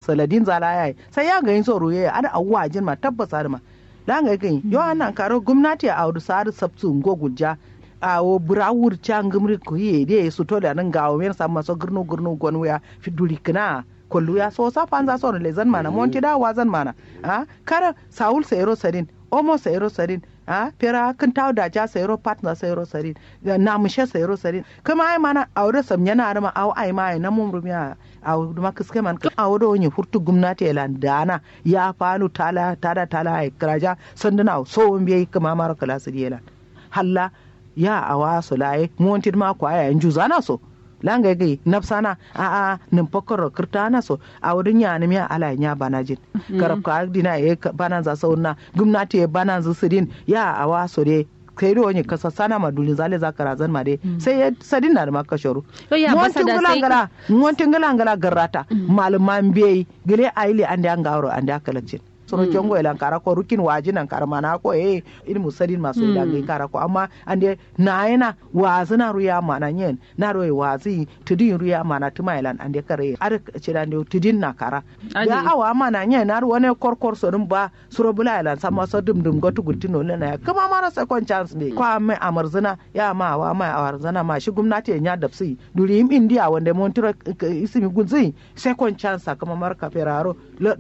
saladin zala yayi sai ya ga yin tsoro yayi ada awwa jin ma tabbasa da ma la ga ga yo anan karo gwamnati a audu sar sabtu ngo gujja a wo burawur cha ngumri ko ye de su to da nan ga o men samma so gurnu gurnu gonu ya fiduri kana kollu ya so sa panza so le zan mana monti da wa zan mana a kara saul sayro sadin omo sayro sadin a pera kan taw da ja sayro partner sayro sadin na mushe sayro sadin kuma ai mana aure sam yana da ma au ai mai na mum rumiya au duma kiske man ka au do ni furtu gumnati elan dana ya falu tala tada tala ai kraja sanduna so mbi kuma mara kala su yelan halla ya awa su laye montir ma kwa ya inju zana so langa gai nafsana a a nin pokoro kirtana so a wurin ya nemi ala nya bana jin karab ka dina e bana za sauna gumnati e bana za sidin ya awa so de kai do ne kasa sana ma dulin zale za kara zan ma de sai ya sadin na da maka shoru montin gulangala montin gulangala garrata malaman bai gile aile ande an gauro ande akalacin sono jongo elan kara ko rukin waji nan kara mana ko e ilmu sadin masu ilan gai kara ko amma ande na yana wazi na ruya mana nyen na roye wazi tudin ruya mana tuma elan ande kare ar cira ande tudin na kara ya awa mana nyen na wani korkor so dum ba suro bula elan sama so dum dum gotu gutino lena ya kuma mara second chance me kwa mai amarzina ya ma wa mai amarzina ma shi gwamnati ya dapsi duri im india wanda montira isimi gunzi second chance kuma marka feraro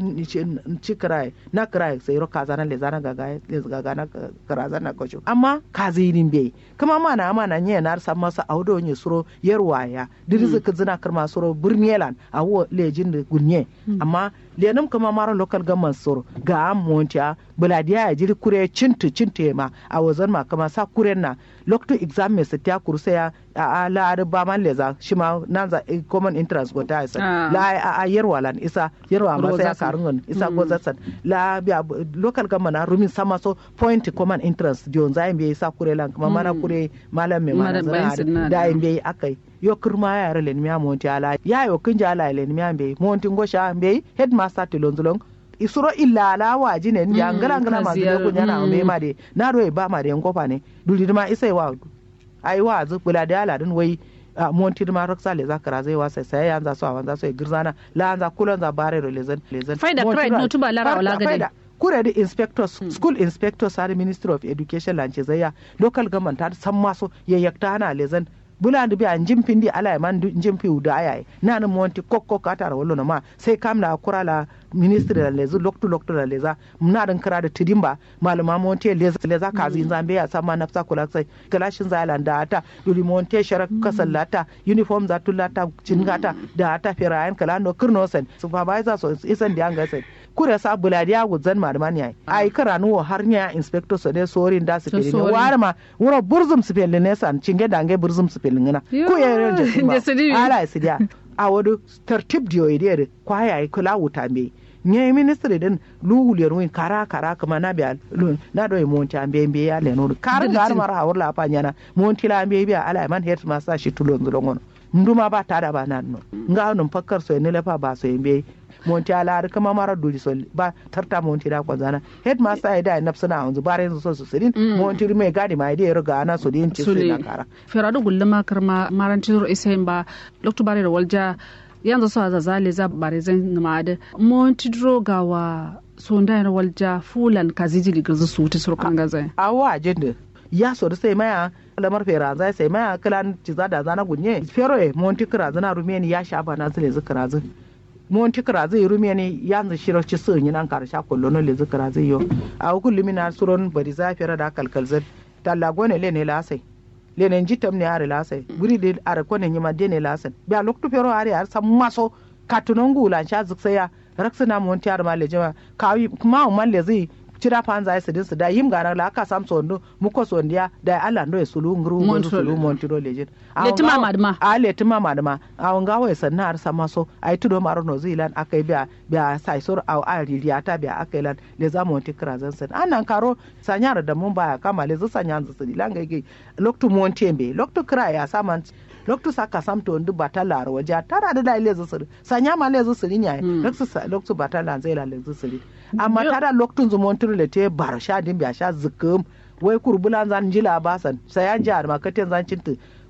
cikrai na kira sai ro kaza na lezana gaga gaga na karaza na kocho amma kaza yirin bai kuma mana mana nye na sa masa audo nye suro yerwaya dirizu kizina kirma suro burnielan awo lejin da gunye amma lenum kuma mara local government suro ga montia buladiya ya jiri kure cintu cintu ma a wazan ma kuma sa kuren na lokto exam me sa kurse ya a la ba man leza shima nanza common interest go ta isa la a yerwa lan isa yerwa ma sai karungun isa go zatsan la biya local government na rumin sama so point common interest dion za mbe isa kure lan kuma mana kure malam me mana zana da mbe akai yo kirma ya yare len miya monti ala ya yo kinja ala len miya mbe monti ngosha mbe headmaster tilonzulong isuro illa ala waji ne ya ngala ngala ma zure kunya na mbe ma de na ro ba ma de ngofa ne duli ma isai wa ai wa zu bula da ala din wai monti ma roksa le zakara zai wasa sai ya za so awan za so girzana la za kulon za bare ro lezen lezen faida krai no tuba lara wala gade kure da inspectors hmm. school inspectors har ministry of education lance zaya local government har san maso yayyakta hana lezen bulandi bi an jimpindi ala e man jimpi uda aya nan monti kokko katara wallo na ma sai kam na kura la ministre la lezu loktu loktu la leza mna dan kara da tidimba malama monti leza leza kazi zambe ya sama nafsa kula sai kalashin zalan da ata duli monti shara kasallata uniform za tulata cingata da ata firayan kala no kirno sen supervisor so isan da anga sen kure sa buladi ya gudzan malaman yayi ai kara nuwo har nya inspector so ne sorin da su fili ne warma wuro burzum su fili ne san cinge dange burzum su fili ngina ku ya ran jasuma ala sidia a wadu tartib diyo idere kwa yayi kula wuta me nye ministry din luwuliyar win kara kara kuma na biya na do monti ambe mbe ya le no kar gar mara hawar la pa nyana monti la ambe biya ala man head master shi tulon zulon nduma ba tada ba nan no nga nun fakkar so ne lefa ba so mbe monti ala har kama mara duri so ba tarta monti da kwanzana head master ya da nafsuna yanzu bare yanzu so su sirin monti mai gadi mai da ruga ana so din ci su na kara ferado gulluma karma maranti ro isen ba lokto bare da walja yanzu so za zale za bare zan namade monti dro gawa so ndayar walja fulan kazijili gazu su ta surkan gaza awa ajenda ya so da sai maya lamar fera zai sai maya kilan ciza da zana gunye fero e monti kira zana rumeni ya sha bana zile zikira zin monti kira zai rumeni yanzu shirar ci sun yi nan karsha kullu no le zikira zai yo a hukun limina suron bari za fera da kalkal zin tallago ne le ne lasai le ne jitam ne are lasai guri de are ko ne nyima de ne lasan biya loktu fero are ar sam maso katunon gulan sha ziksaya raksina monti ar ma le jama kawi kuma man le zai cira fan za su dinsu da yim gana la aka sam sondo muko sondiya da Allah ndo sulu ngru ngru sulu montiro lejin letima madma a letima madma a wanga wai sanna har sama so ai tudo maro no zilan akai biya biya sai sor au a ririya ta biya akai lan le za monti krazan san anan karo sanyar da mun baya kama le zu sanyan zu silan gaige loktu monti embe loktu kra ya saman loktu saka samto ndu batala ro waje tara da dai lezu siri sanya ma lezu siri nya loktu loktu batala zai la lezu siri amma tada loktun zu montur le te bar sha din biya sha zikum wai kurbulan zan jila basan sayan jihar makatin zan cintu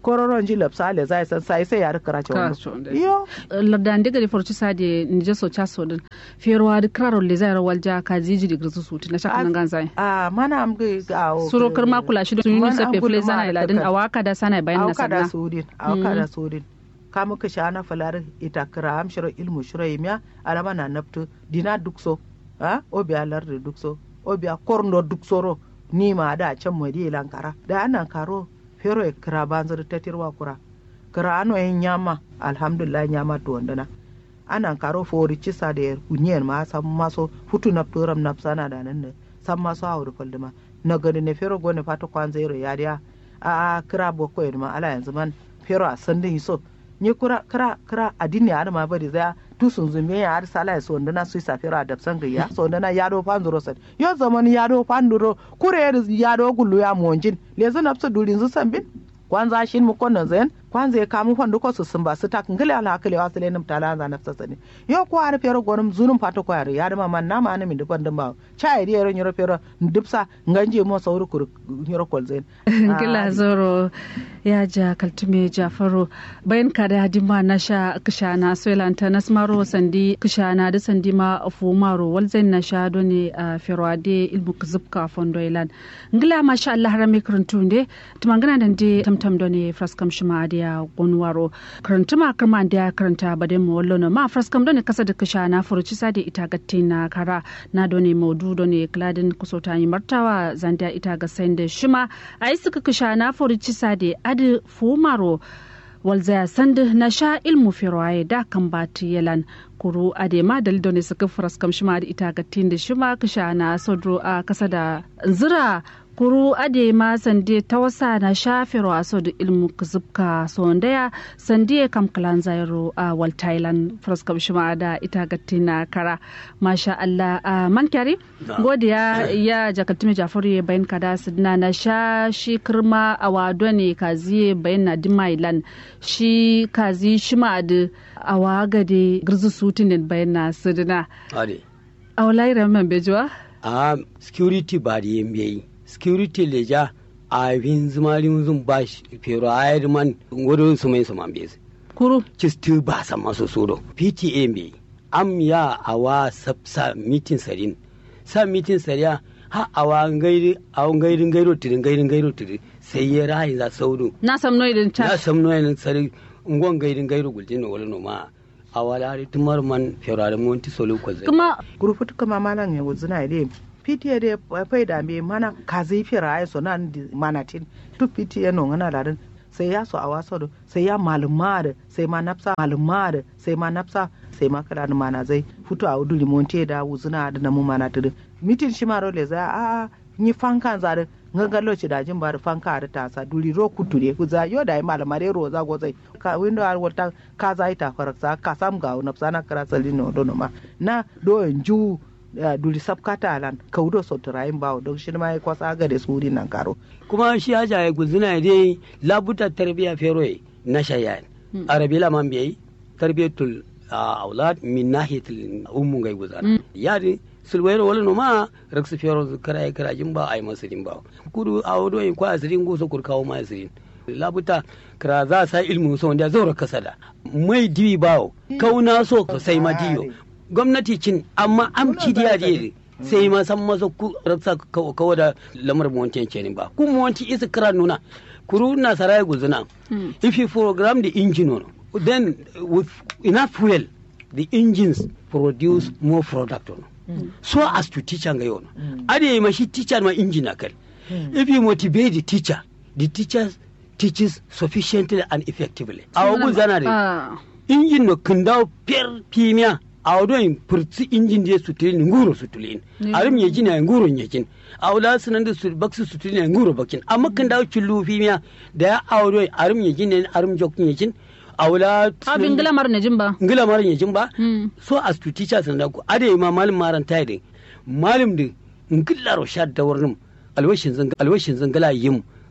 kororon ji lapsa le zai san sai sai ya rikara ce Kara wani ce wanda. iyo lardan diga di forci sade nije so chaso din ferwa di kraro le zai walja ka ziji di grisu suti na shaka nan ganzai a mana am ga a suro karma kula shi sun yi Man nusa an fefe gudu ma zana da iladin kakar. awaka da sana bayan na auka da sanna sudin auka da sudin ka muka sha na falar ita kira am shiro ilmu shiro yimiya alama na naftu dina dukso ha obiya lardi dukso obiya korndo duksoro ni ma da can madi lankara da anan karo fero e kira banzar tatirwa kura kira ano yin nyama alhamdulillah nyama to wandana anan karo fori cisa da kunyen ma sam maso futu na turam na sana da nan ne sam maso hauru kulduma na gani ne fero gone fata kwan zero ya dia a a kira boko yin ma ala yanzu man fero a sandin so ni kura kira kira adini ya ma bari za tu sun zume ya har sala ya so wandana su sa fero a dabsan gayya so wandana ya do panduro sad yo zaman ya do panduro kure ya do gullu ya monjin lezu nafsu durin zu sambin kwanza shin mu konnon zen kwanza ya kamu fandu ko su sun ba su tak ngile ala hakile wasu lenim tala za nafsa sani yo ko ar pero gonum zunum pato ko ar yar ma man na ma mi dupon dum cha iri ero nyoro pero ndupsa nganje mo sauru kur nyoro kol zen gila zoro ya ja kaltume jafaro bayan ka da hadima na sha kishana soilanta na smaro sandi kishana da sandi ma fumaro walzain na sha doni a ferwade ilmu kzubka fondo ilan ngila masha Allah harame kuruntunde tumangana dande tamtam doni fraskam shima da gonwaro karantuma karma da karanta bade mo wallo ma fraskam doni kasa da kishana furuci sade ita gatte na kara na doni maudu doni kladin kusota yi martawa zanda ita ga sende shima ai suka kishana furuci sade adi fumaro walzaya sand na sha ilmu firwaye da kan bati yalan kuru adema dalido ne suka furaskam shima da ita ga da shima kisha na sodro a kasa da zira kuru adema sande ta wasa na shafiro a da ilmu kuzubka sondaya sande kam kalan zairo a wal thailand furaskam shima da ita ga na kara masha Allah a man kyari godiya ya jakatumi jafaru ya bayan kada sidna na sha shi kirma a wado ne kazi bayan na dimailan shi kazi shima da a waga da girzu sutin bayan na sidna ade a walayi ramin bejuwa a security ba da yin biyayi security leja a yin zumari zun ba shi fero a yi man wurin su mai su man bezi kuru cisti ba sa masu soro pta biyayi am ya awa sa mitin sarin sa mitin sariya ha awa ngairi awa ngairin gairo tirin ngairin gairo tirin sai ya rahi za sauru na samno idan na ta samno yin sari ngon gairin gairo guljin wala no ma awala tumar man fero a monti solo ko zai kuma gurufutu kama malan ya wuzuna ile pitiye de fai da me mana kazi fira ay so nan di manatin tu pitiye no ngana larin sai ya so a waso do sai ya maluma da sai ma nafsa maluma da sai ma nafsa sai ma kala mana zai futu a udu limonte da wuzuna da namu mana tudu mitin shi maro le za a ni fankan zare ngaga loci da jin bari fanka da ta sa duri ro kuture ku za yo da ai malama re ro za go zai ka window ar wata ka za ita faraksa ka sam ga nafsa na kara salino do no ma na do ju uh, duli sabkata alan kaudo sotirayin bawo don shi ma ya kwasa ga da suri nan karo kuma shi haja ya guzina dai labuta tarbiya feroye na shayan arabi la man biyi tarbiyatul aulad min nahiyatul ummu gai guzana yadi sulwayro wala no ma raksu fero kara kara jin ba ai masirin ba kudu awdo in kwa asirin go so kur kawo ma asirin labuta kara za sa ilmu so wanda zaura kasada mai diwi bawo kauna so sai ma diyo gwamnati cin amma amci diya diya sai ma san masa ku raksa kawo da lamar mu wancan kenan ba ku mu wanci isa kira nuna kuru na sarai guzuna if you program the engine on then with enough fuel the engines produce more product on so as to teacher ga yau ade ma shi teacher ma engine akal if you motivate the teacher the teacher teaches sufficiently and effectively awu guzana de engine no kindawo per pimia awdo purti injin de sutulin nguro sutulin arim ye jina nguro nyejin awla sunan da su baksu sutulin nguro bakin amma kan dawo chullu fimiya da ya awdo arim ye jina arim jok nyejin awla abin ngila mar ne jimba ngila mar nyejin ba so as to teachers nan ku ade ma malim maran tayi de malim de ngilla ro shad da warnum alwashin zan alwashin zan gala yim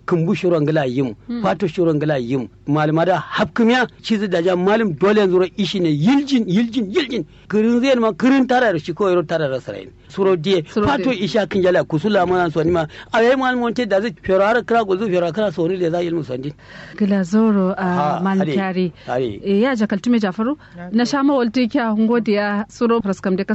kumbu shuron gala yim fato shuron gala yim malama da hapkumiya cizi da ja malim dole yanzu ro ishi ne yiljin yiljin yiljin kirin zai ma kirin tara da shi ko yaro tara da sarayin suro die Suro fato die. isha kin jala kusula mana so ni ma ayi malim wonte da zai fero har kra gozu fero kra so ni da za ilmu sandin gila zoro a Ha, malin are, kyari are. Eh, ya jakaltume jafaru na sha mawalti kya ngodiya suro praskam de